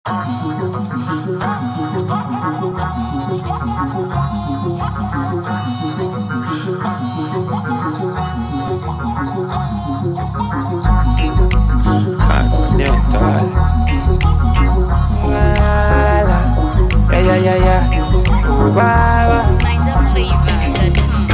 Continental. Voilà. Yeah, yeah, yeah, yeah. Wow. Ninja flavor. Good.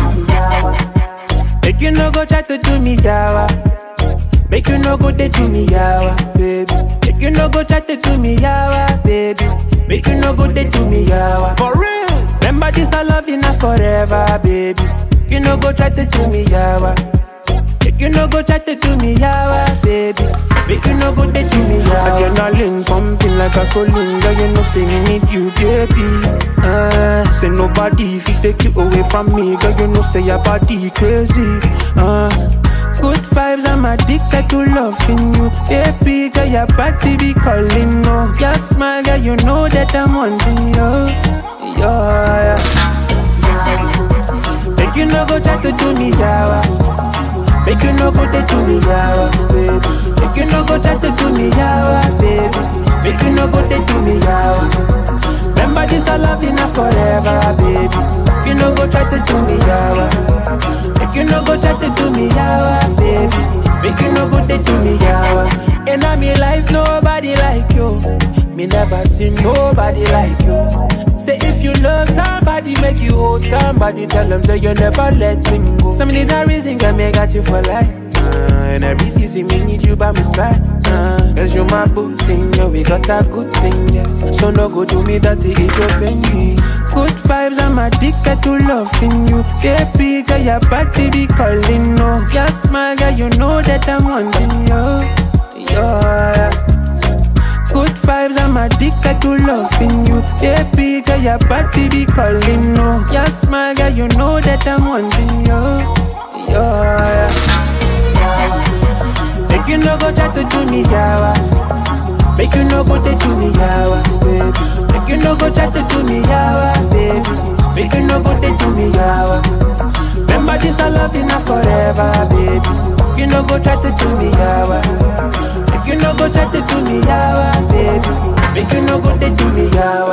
Make you no go try to do me yawa. Make you no go they do me yawa, baby. Make you no go try to do me yawa, baby. Make you no go they do me yawa. For real. Remember this I love you now forever, baby. You no go try to do me yawa. Make you no go try to do me yawa, baby. Make you no go they do me yawa. Adrenaline pumping like a gasoline, girl. You know say me need you, baby. Uh, say nobody if you take you away from me, girl. You know say your body crazy. Uh, good vibes, I'm addicted to loving you, baby. Girl, your body be calling, no. Your smile, girl, you know that I'm wanting you. Yeah, yeah. Make you no go try to do me yawa. Make you no go they do me yawa, baby. Make you no go try to do me yawa, baby. Make you no go they do me yawa. Remember this I love you now forever, baby. Make you no go try to do me yawa. Make you no go try to do me yawa, baby. Make you no go they do me yawa. In a me life nobody like you. Me never seen nobody like you. Say if you love somebody, make you hold somebody. Tell them that you never let them go. Some need a reason can make got you for life. Uh, and every season me need you by my side. Uh, Cause you my good thing, yeah, we got a good thing, yeah. So no go do me that it open me. Good vibes, I'm addicted to loving you. Baby, girl, your body be calling, no. Your smile, girl, you know that I'm wanting you. Yeah. Good vibes, I'm addicted to loving you. Baby, girl, your body be calling, no. Your smile, girl, you know that I'm wanting you. Yeah. Make you no go try to do me yawa. Make you no go they do me yawa, baby. Make you no go try to do me yawa, baby. Make you no go they do me yawa. Remember this I love you now forever, baby. Make you no go try to do me yawa. Make you no go try to do me yawa, baby. Make you no go they do me yawa.